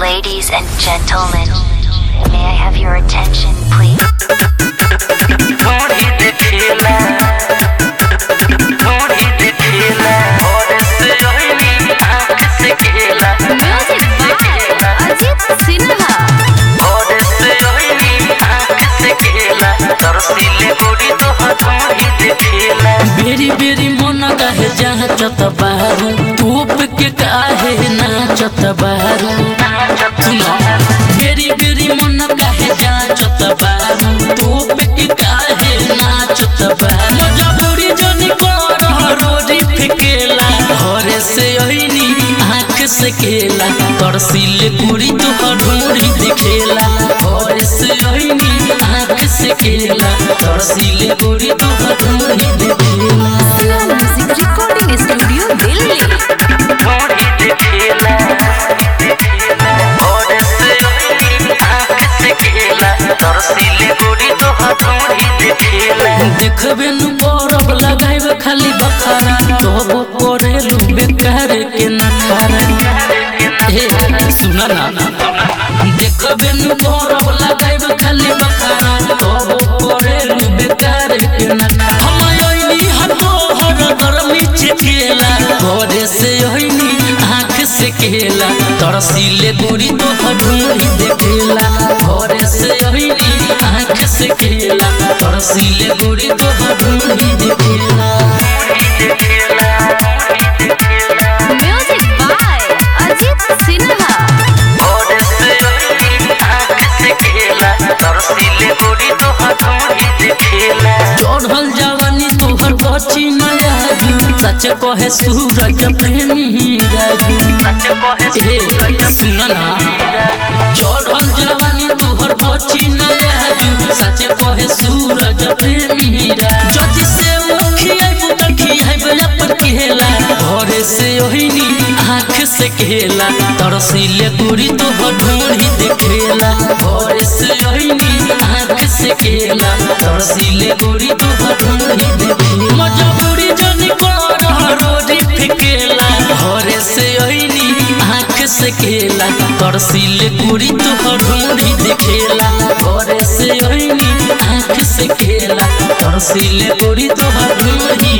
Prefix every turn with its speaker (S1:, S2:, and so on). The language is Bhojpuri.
S1: Ladies and gentlemen, may I have your attention, please?
S2: थोड़ी देखिला थोड़ी देखिला और से ओइली आँख से केला
S3: म्यूजिक बाय अजीत सिन्हा
S2: और से ओइली आँख से केला तरसीले गोरी तो थोड़ी देखिला
S4: बेरी बेरी मन काहे जाचत बारू धूप के काहे नाचत बारू सुनो बेरी बेरी मन काहे जाचत बारू धूप के काहे नाचत बारू मजबूरी जनी कर रोजी फिकेला घरे से ओइनी आँख से केला तरसीले कुड़ी तो ढूंढी दिखेला घरे से ओइनी आँख से केला तरसीले कुड़ी तो ढूंढी दिखेला
S3: Siya music recording studio Delhi
S2: थोड़ी देखिला और से ओइली आँख से केला तरसीले गोरी तो थोड़ी देखिला
S4: देखबे नु बरफ लगाइब खाली बखारा तोबो करेलु बेकार के नखारा ए सुना ना देखबे नु बरफ लगाइब खाली बखारा तोबो करेलु बेकार के नखारा हम ओइनी हतो हर गर्मी चिकेला घरे से ओइनी आँख से केला तरसीले गोरी तो ढूंढी देखेला घरे से ओइनी आँख से केला तरसीले गोरी तो ढूंढी देखेला
S3: म्यूजिक बाय अजीत सिन्हा
S2: और से ओइली आँख से केला तरसीले गोरी तो थोड़ी देखिला
S4: चढ़ल जवानी तोहर बची नया सच कहे सूरज प्रेमी राजू ए सुन ना चढ़ल जवानी तोहर बची नया सच कहे सूरज प्रेमी राजू जति से मुखियाई बुतखियाई अपन केला घरे से ओहिनी आँख से केला तरसीले पूरी तो ढूंढी देखेला घरे से ओहिनी आँख से केला तरसीले पूरी तो ढूंढी देखेला मजबूरी जनी कर रोजी फिकेला घरे से ओहिनी आँख से केला तरसीले पूरी तो ढूंढी देखेला घरे से ओहिनी आँख से केला तरसीले पूरी तो ढूंढी